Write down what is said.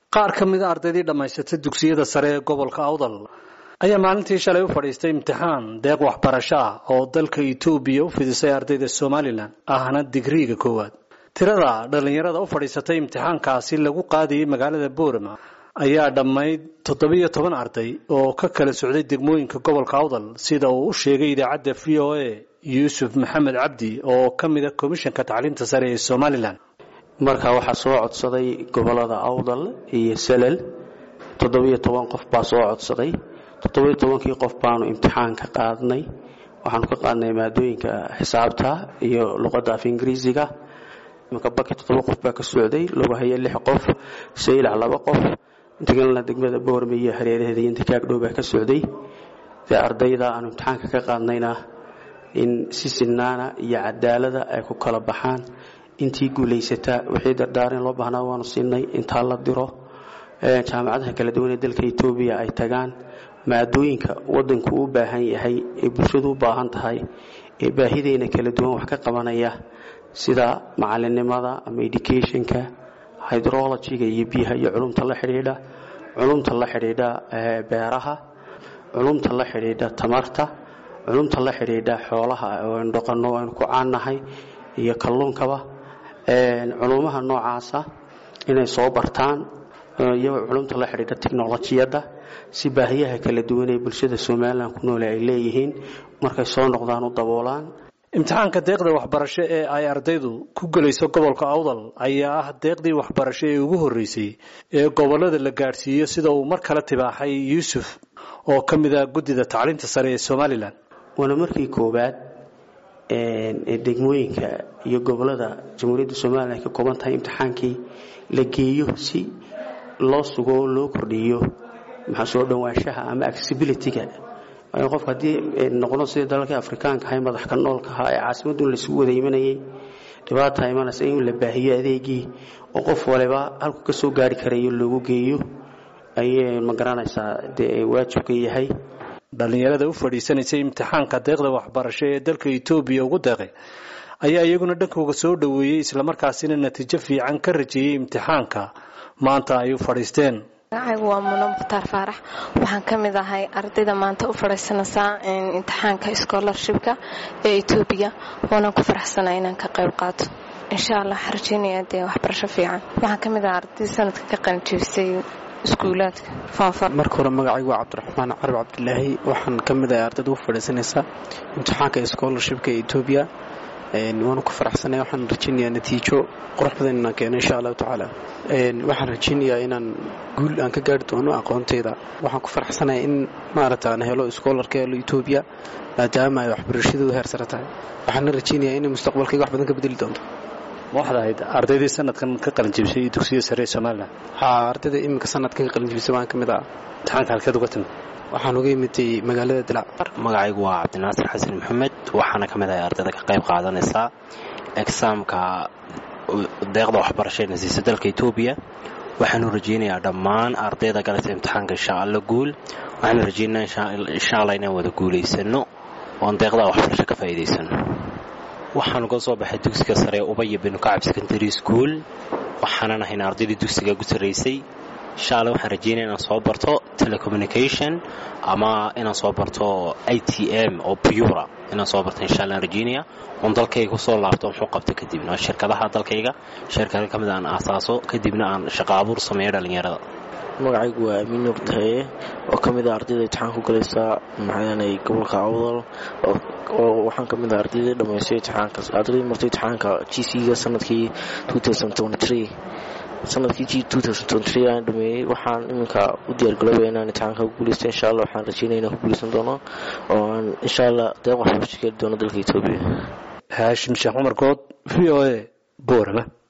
qaar ka mid a ardaydii dhammaysatay dugsiyada sare ee gobolka awdal ayaa maalintii shalay u fadhiistay imtixaan deeq waxbarasho ah oo dalka etoobiya u fidisay ardayda somalilan ahna digriiga koowaad tirada dhallinyarada u fadhiisatay imtixaankaasi lagu qaadayay magaalada boorama ayaa dhammayd toddobiyo toban arday oo ka kala socday degmooyinka gobolka awdal sida uu u sheegay idaacadda v o a yuusuf maxamed cabdi oo ka mid a komishanka tacliinta sare ee somalilan marka waxaa soo codsaday gobolada awdal iyo salal toddobiyo toban qof baa soo codsaday toddobiyo tobankii qof baanu imtixaan ka qaadnay waxaanu ka qaadnay maadooyinka xisaabta iyo luqadda af ingiriisiga imika baki toddoba qof baa ka socday lagu haya lix qof saylac laba qof inta kalena degmada boorme iyo hareeraheeda iyo inta kaagdhow baa ka socday dee ardayda aanu imtixaanka ka qaadnayna in si sinaana iyo cadaalada ay ku kala baxaan intii guulaysataa wixii dardaaran loo baahnaa waanu siinay intaa la diro jaamacadaha kala duwan ee dalka etoobiya ay tagaan maadooyinka wadanku u baahan yahay ee bulshadu u baahan tahay ee baahideena kala duwan wax ka qabanaya sida macalinimada ama educationka hydrologyga iyo biyaha iyo culumta la xidhiidha culumta la xidhiidha beeraha culumta la xidhiidha tamarta culumta la xidhiidha xoolaha oo aynu dhaqanno aynu ku caannahay iyo kalluunkaba culumaha noocaasa inay soo bartaan iyo culumta la xidhiidha technolojiyadda si baahiyaha kala duwan ee bulshada somalilan ku noole ay leeyihiin markay soo noqdaan u daboolaan imtixaanka deeqda waxbarasho ee ay ardaydu ku gelayso gobolka awdal ayaa ah deeqdii waxbarasho ee ugu horreysay ee gobolada la gaadhsiiyo sida uu mar kale tibaaxay yuusuf oo ka mid ah guddida tacliinta sare ee somalilan waana markii koowaad ee degmooyinka iyo gobolada jamhuuriyadda somalilan ay ka kooban tahay imtixaankii la geeyo si loo sugo oo loo kordhiyo maxaa soo dhowaanshaha ama accessibilityga qof haddii noqdo sida dalalkii afrikaanka ahay madaxka noolka ahaa ee caasimadun laisugu wada imanayay dhibaata imanaysa in la baahiyo adeegii oo qof waliba halku ka soo gaari karayo loogu geeyo ayay ma garanaysaa dee waajibka yahay dhallinyarada u fadhiisanaysay imtixaanka deeqda waxbarasho ee dalka etoobiya ugu deeqay ayaa iyaguna dhankooga soo dhoweeyey islamarkaasina natiijo fiican ka rajeeyey imtixaanka maanta ay u fadhiisteen magacaygu waa muno mukhtaar faarax waxaan ka mid ahay ardayda maanta u fadhiisanaysaa imtixaanka scholarshipka ee etoobiya waanaan ku faraxsanaa inaan ka qayb qaato insha allah waxaan rajeynaya dee waxbarasho fiican waxaan ka mid ahaa ardayda sanadka ka qalinjibisay iskuulaadka foonfar marka hore magacaygu waa cabdiraxmaan carab cabdilaahi waxaan ka mid ahay ardayda u fadhiisanaysaa imtixaanka scholarshipka ee etoobiya waanu ku faraxsanay waxaan rajeynayaa natiijo qurux badan inaan keeno insha allahu tacaala waxaan rajeynayaa inaan guul aan ka gaari doono aqoonteyda waxaan ku faraxsanaya in maaragta aan helo schoolarka helo etoobiya maadaama ay waxbarashadoodu heer sare tahay waxaana rajeynayaa inay mustaqbalkayga wax badan ka bedeli doonto ma waxaad ahayd ardaydii sanadkan ka qalinjibisay dugsiya sare ee somalilan haa ardayda iminka sanadkan ka qalinjibisay waan ka mid ah imtixaanka halkeed uga timid waxaan uga imitay magaalada dilaac magacaygu waa cabdinaasir xasan maxamed waxaana ka mid ahay ardayda ka qayb qaadanaysaa exaamka deeqda waxbarasho ee nasiisa dalka etoobiya waxaanu rajeynayaa dhammaan ardayda galaysa imtixaanka insha alla guul waxaanu rajeynayaa insha alla inaan wada guulaysano oon deeqda waxbarasho ka faa'iidaysano waxaanu ka soo baxay dugsiga sare ee ubaya binu kacab secondary school waxaanan ahayn ardaydii dugsiga ugu sarraysay insha alla waxaan rajeynaya inaan soo barto telecommunication ama inaan soo barto i t m oo pura inaan soo barto insha alla aan rajeynaya oon dalkayga kusoo laabto muxuu qabto kadibna shirkadaha dalkayga shirkada ka mid aan aasaaso kadibna aan shaqo abuur sameeyo dhallinyarada magacaygu waa amiin nuur tahaye oo ka mid ah ardayda imtixaan ku galaysa maxaanay gobolka awdal oo waxaan ka mid ah ardaydii dhammaystay imtixaankaas ardaydii martay imtixaanka g c-ga sanadkii sanadkii g aan dhameeyey waxaan iminka u diyaargalooba inaan imtixaanka ku guuleysta insha allah waxaan rajeynaya inaan ku guuleysan doono oo aan insha allah deeq waxbarasho keeli doono dalka etoobiya haashim sheekh cumar good v o a boorama